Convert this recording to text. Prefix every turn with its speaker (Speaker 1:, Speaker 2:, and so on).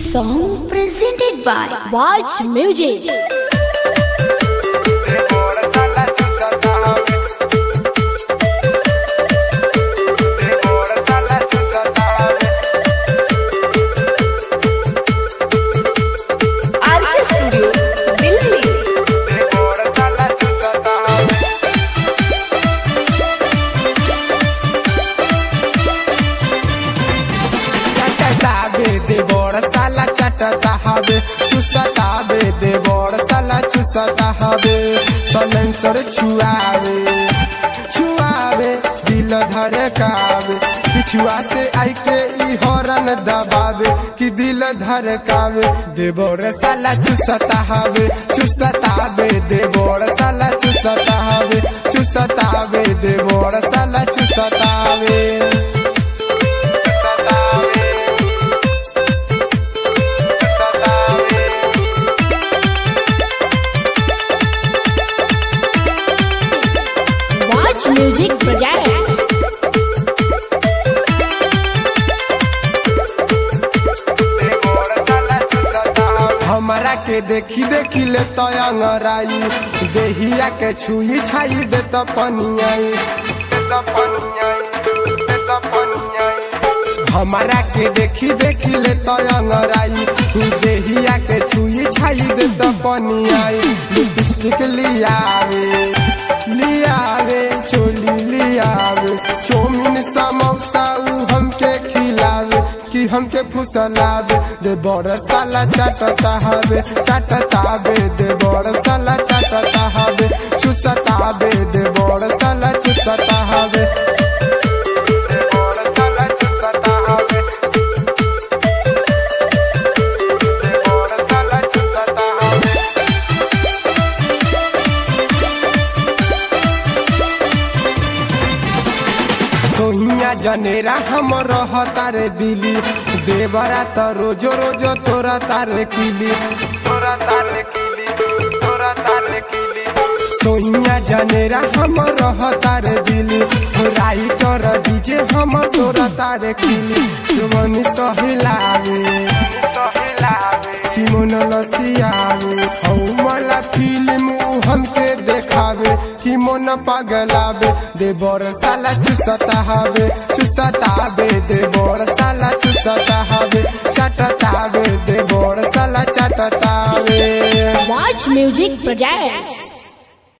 Speaker 1: song presented by Watch Music.
Speaker 2: RK studio Delhi
Speaker 3: चटताबे दे बड़ साला चटता हवे चुसताबे दे बड़ साला चुसता हवे सलेंसर छुआवे छुआवे दिल धड़कावे पिछुआ से आई के ई हॉर्न दबावे कि दिल धड़कावे दे बड़ साला चुसता हवे चुसताबे दे बड़ साला चुसता हवे चुसताबे दे बड़ साला चुसतावे
Speaker 1: Watch Music Projects.
Speaker 3: हमरा के देखी देखी ले तो अंगराई देहिया के छुई छाई दे तो पनियाई हमारा के देखी देखी ले तो अंगराई देहिया के छुई छाई दे तो पनियाई लिपस्टिक लियावे लियावे चोली लियावे चौमिन समोसा उ हमके खिलावे कि हमके फुसलावे दे बड़ साला चाटता हवे चाटतावे दे बड़ साला चाटता हवे चुसतावे दे बड़ साला चुसता हवे दे बड़ साला चुसता हवे दे बड़ साला चुसता हवे सोहिया जनेरा हम रहता रे दिली देवरा त रोजो रोजो तोरा तारे किली तोरा तारे किली तोरा तारे किली सोहिया जनेरा हम रहता रे दिली राइटर डीजे हम तोरा तारे किली मन सहिलावे सहिलावे कि मन लसियावे हौ मला फिल्म उ हमके देखावे कि मन पगलावे दे बड़ साला चुसता हवे चुसतावे दे बड़ साला चुसता हवे चटतावे दे बड़ साला चटतावे
Speaker 1: Watch Music Projects.